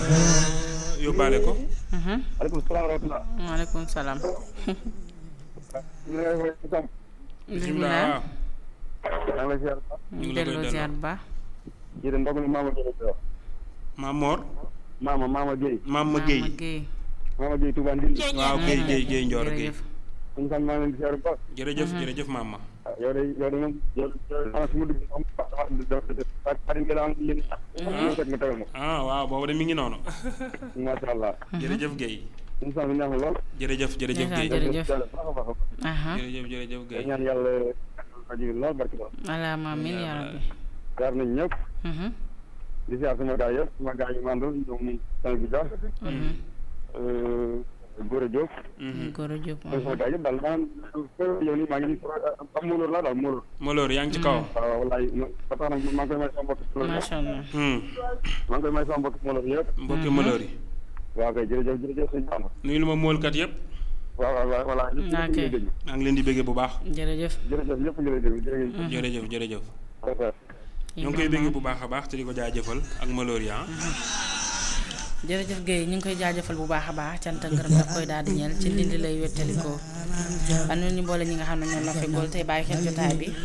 yóbbaale ko aleykum salaam wa rahmatulah. waaleykum salaam. ñu ngi lay woowee Sam. bisimilah. maa ngi lay ziar. ñu ngi la koy delloo delloo. ziar bu baax. kii de ndogu li Maama Gueye la wax. Maam Mor Maama Maama Gueye. Maam ma Maama Guèye Guèye. Maama Gueye Touba Ndindi. waaw Guèye Guèye Guèye Ndior Guèye jërëjëf. suñu fan maa ngi leen di ziar bu baax. jërëjëf jërëjëf maam ma ah yow de yow de moom yow yow xanaa su ma dugg xam nga dafa dafa dafa xarit nga daan yéen. ñu fekk nga tegal ma. ah waaw boobu de mi ngi noonu macha allah. jërëjëf Guèye suñu fan bi neex na lool. jërëjëf jërëjëf Ndeysaan, Guèye jërëjëf. yàlla baax a baax a baax. aha jërëjëf jërëjëf day Guèye ñaan yàlla rajo bi lool barki lool. alaama amiin yaa rabbi. ziar nañ ñëpp. Mhm, di ziar sama gaay yëpp sama gaay yu mandal ñoom Sall bi Dia. mhm. Gora Diop. Goro Diop. mooy sama gaay yëpp daal maanaam yow nii maa ngi nii am Mawlor laa daal Mawlor. Maloor yaa ngi ci kaw waaw wallaay ba tax na maa ngi koy may sama mbokk Mawlor yëpp. macha allah. Hmm. maa ngi koy may sama mbokk Mawlor yëpp. mbokki Maloor yi waaw kay jërëjëf jërëjëf sëñ Bamba. nuyu lu ma moolkat yëpp waaw waaw waaw voilà. ñëpp ñëpp ñu ngi lay déglu. maa ngi leen di bëggee bu baax jërëjëf. jërëjëf ñëpp ñu ngi lay déglu jërëjëf. jërëjëf jërëjëf d'accord. ñoo ngi koy bëggee bu baax a baax te di ko jaajëfal ak Maloor yi ah jërëjëf Guèye ñu ngi koy jaajëfal bu baax a baax cant ak ngërëm daf koy daal di ñeel ci ndindi lay wettalikoo am na ñu boole ñi nga xam ne ñoom la feggool tey bàyyi xel jotaay bi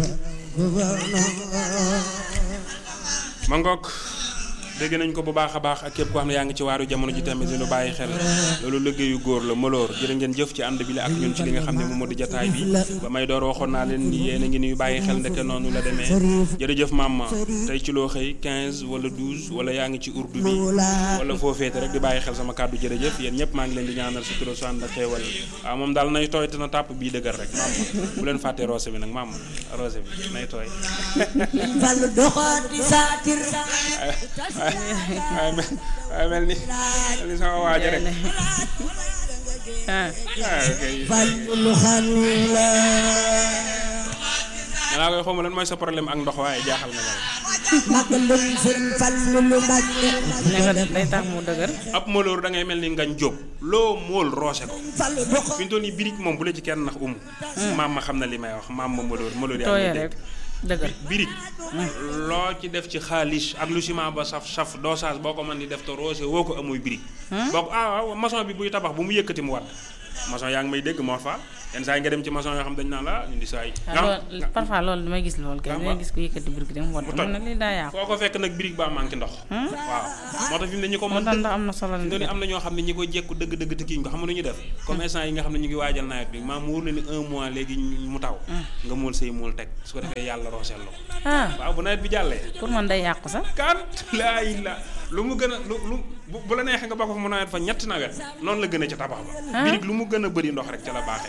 ma ngoog dégg nañ ko bu baax a baax ak képp koo xam ne yaa ngi ci waaru jamono ji tamit di lu bàyyi xel loolu liggéeyu góor la Maloor jërë ngeen jëf ci ànd bi la ak ñun ci li nga xam ne moom moo di jataay bi ba may door waxoon naa leen ni yéen a ngi nuy bàyyi xel ndeke noonu la demee jërëjëf maam tey ci loo xëy 15 wala 12 wala yaa ngi ci urdu bi wala foo féete rek di bàyyi xel sama kàddu jërëjëf yéen ñëpp maa ngi leen di ñaanal sutura su ànd ak xéewal waaw moom daal nay tooy te na tàpp bii dëgër rek maam bu leen fàtte roose bi nag maam roose bi nay tooy Fallu doxaati saatir waaye mel waaye mel ni mel ni sama waaja rek ah ah kay fallu lu xam la danaa koy xawma lan mooy sa problème ak ndox waaye jaaxal na ma rek magalum sëñ fallu lu mbàkke ne nga day tax mu dëgër ab maloor da ngay mel ni ngañ jóob loo móol roose ko fallu doxa fi ñu toll nii birig moom bu la ci kenn nax umu maam ma xam na li may wax maam ma maloor maloor yaa tooyee ngi rek dégg dëgër birig loo ci def ci xaalis ak lu ciment ba saf saf dosage boo ko mën di def te roose woo ko amuy birig boo ko ah waaw maçon bi buy tabax bu mu yëkkati mu wadd maçon yaa ngi may dégg moo fa yenn saa yi nga dem ci maçon yoo xam dañ naan la ñu di saa yi ah loolu parfois loolu damay gis loolu kay Nga damay wax. gis ko yëkkati biir gi dem wadd Bu toj. mun na lii daa yàqu foo ko fekk nag birig baa manqué ndox waaw moo tax fi mu ne ñi ko moo mën tax ndax am na solo fi mu ne la am na ñoo xam ne ñi koy jekku dëgg dëgg te kii ko xam nga nu ñu def comme instant yi nga xam ne ñu ngi waajal nawet bi maam mu wóor na ni un mois léegi ñu- mu taw nga muul say muul teg su ko defee yàlla rooseel la ko ah waaw bu nawet bi jàllee pour man day yàqu sax kan laa la lu mu gën a lu lu bu bu la neexee nga bokk fa mu nawet fa ñetti nawet noonu la gën a ca tabax ba Ah. birig lu mu gën a bëri ndox rek ca la baaxee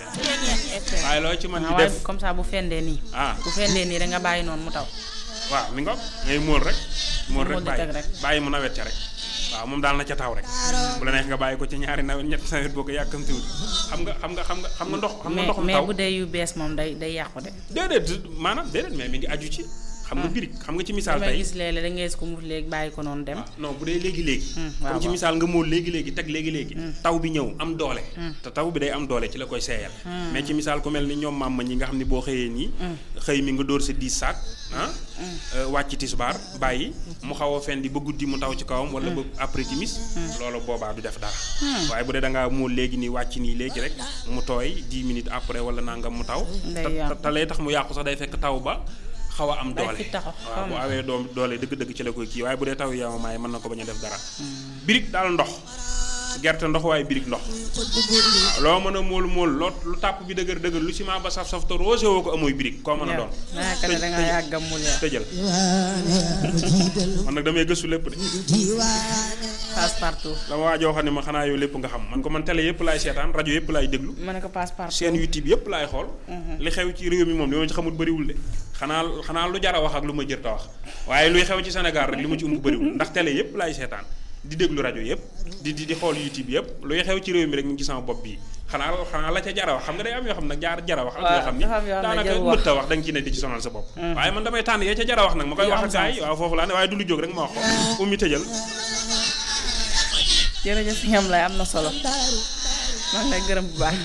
waaye loo ci mën ah di waaye def comme ça bu fendee nii ah bu fendee nii rek nga bàyyi noonu mu taw waaw mi ngoog ngay muul rek muul rek Muul di bàyyi teg rek. bàyyi mu nawet ca rek waaw moom daal na ca taw rek bu la neex nga bàyyi ko ci ñaari nawet ñetti nawet boo ko yàkkamtiwul xam nga xam nga xam nga xam nga ndox xam nga mais ndoxum mais taw bu dee yu bees moom day day yàqu de déedéet maanaam déedéet mais mi ngi aju ci xam nga birig xam nga ci misaal damay tey gis léeg-léeg da ngay gis ko mu léegi bàyyi ko noonu dem ah non bu dee léegi léegi Hmm, waaw, comme ci waaw. misaal nga móol léegi léegi teg léegi léegi taw bi ñëw am doole te taw bi day am doole ci la koy seeyal mais ci misaal ku mel ni ñoom maam ma ñi nga xam ne boo xëyee nii xëy mi nga dóor sa 10 sac ah euh, wàcc tisbaar bàyyi mu xaw a fen di ba guddi mu taw ci kawam wala ba après timis loolu boobaa du def dara waaye bu dee da ngaa móol léegi nii wàcc nii léegi rek mu tooy 10 minutes après wala nangam mu taw Day te- yàqu. te- te lay tax mu yàqu sax day fekk taw ba xaw a am Day doole fi taxaw, waaw bu xam. awee doom doole dëgg-dëgg ci la koy kii waaye bu dee taw yi yamamaay mën na ko bañ a def dara birig daal ndox gerte ndox waaye birig ndox waaw loo mën a móol móol loo lu tàpp bi dëgër dëgër lu ciment ba saf saf te roose woo ko amuy birig koo mën a doon yaakaar ne da ngaa yàgg a mul yaa tëjal jiital man nag damay gëstu lépp de diwaane passe partout la ma waajoo xam ne ma xanaa yow lépp nga xam man ko man télé yëpp laay seetaan rajo yëpp laay déglu ma ne ko passe partout seen YouTube yëpp laay xool li xew ci réew mi moom li ma ci xamul bëriwul de xanaa xanaa lu jar a wax ak lu ma jër ta wax waaye luy xew ci Sénégal rek li ma ci umb bëriwul ndax télé yëpp laay seetaan di déglu rajo yëpp di di di xool YouTube yëpp luy xew ci réew mi rek ñu ngi ci sama bopp bii xanaa xanaa la ca jar a wax xam nga day am yoo xam nag jaar jar a wax ak yoo xam ni dafa am yoo xam ne daanaka jarul wax. mëtta wax da nga ci ne di ci sonal sa bopp waaye man damay tànn yee ca jar a wax nag ma koy Yu wax am ak gars yi sens. waaw foofu laa ne waaye du lu jóg rek ma wax ko ummi tëjal jërëjëf ñam lay am na solo maa ngi lay gërëm bu baax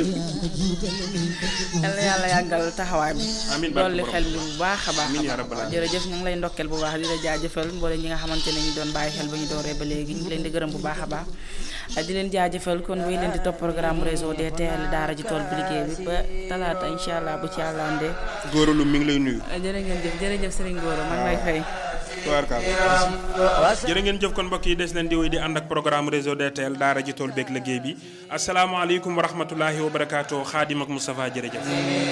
yal na yàlla yàggal taxawaay bi Amiin barke dolli borom. xel bi bu baax a baax Amiin yaa a rabbal baax aalamiin. jërëjëf ñu ngi lay ndokkeel bu baax di la jaajëfal mboole ñi nga xamante ne ñu doon bàyyi xel ba ñu dooree ba léegi ñu ngi leen di gërëm bu baax a baax di leen jaajëfal kon wéy leen di topp programme réseau DTL daara ji tool bi liggéey bi ba talaata incha allah bu ci yàlla andee góoralu mi ngi lay nuyu jërë ngeen jëf jërëjëf Serigne Goro maa ngi lay fay tubaarkaal jërë ngeen jëf kon mbokk yi des leen di wéy di ànd ak programme réseau DTL daara ji tool beeg liggéey bi asalaamaaleykum wa rahmatulahi wa barakaatu xaadim ak Moustapha jërëjëf